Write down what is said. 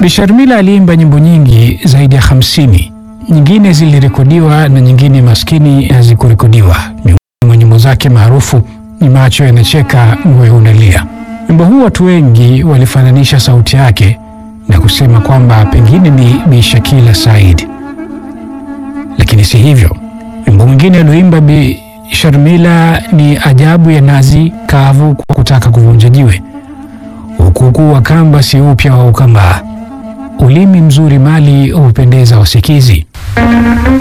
Bi Sharmila aliimba nyimbo nyingi zaidi ya hamsini. Nyingine zilirekodiwa na nyingine maskini hazikurekodiwa. Miongoni mwa nyimbo zake maarufu ni Macho Yanacheka, Moyo Unalia. Wimbo huu watu wengi walifananisha sauti yake na kusema kwamba pengine ni Bi Shakila Said, lakini si hivyo. Wimbo mwingine alioimba Bi Sharmila ni Ajabu ya Nazi Kavu kwa kutaka kuvunja jiwe, Ukukuu wa Kamba si upya wa Ukambaa, Ulimi mzuri mali hupendeza wasikizi.